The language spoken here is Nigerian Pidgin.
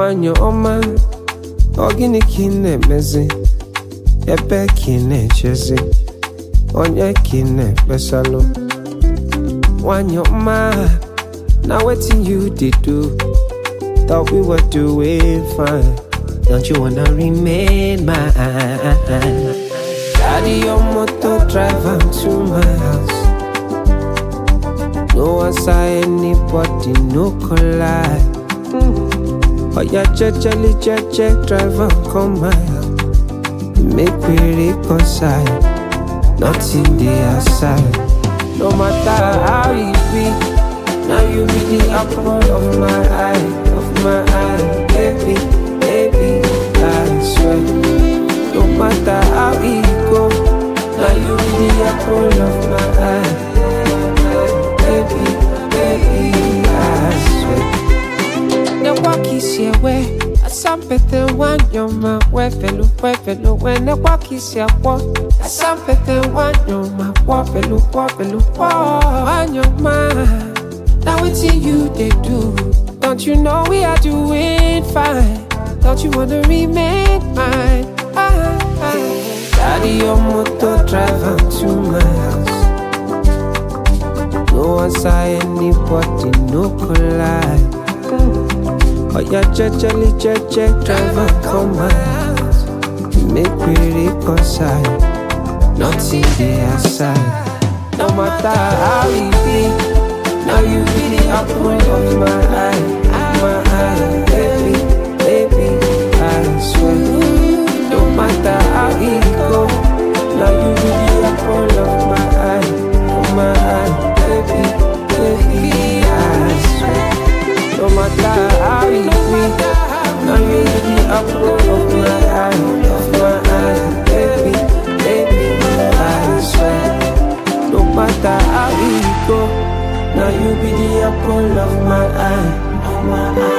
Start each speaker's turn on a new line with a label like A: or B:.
A: nwanyị ọma ọ gịnị ka ị na-emezi ebe ka ị na-echezi onye ka ị na-ekpesalụ nwanyị ọma na wetin you dey do thought we were doing fine don't you wanna remain mine carry your motor drive am to my house no answer anybody no collide oya jejeli jeje drive am come my house make we reconcile nothing dey outside no matter how e be now you be the apple of my eye of my eye baby baby i swear no matter how e go now you be the apple of my eye baby baby i swear ne wakisi ewe asampete wanyoma wefelu wefelu we ne wakisi akwo asampete wanyoma wofelu wofelu wo wanyoma na wetin you dey do don't you know we are doing fine don't you wanna remain mine ah, ah. carry your motor drive am to my house no answer anybody no collide. Oya jejeli jeje driver come my house Make we reconcile Nothing dey outside No matter how e be Now you be the apple of my eye Of my eye Baby, baby, I swear No matter how e go Now you be the apple of my eye Of my eye Baby, baby, I swear no matter how it be, now you be the apple of my eye, of my eye, baby, baby, I swear. No matter how it go, now you be the apple of my eye, of my eye.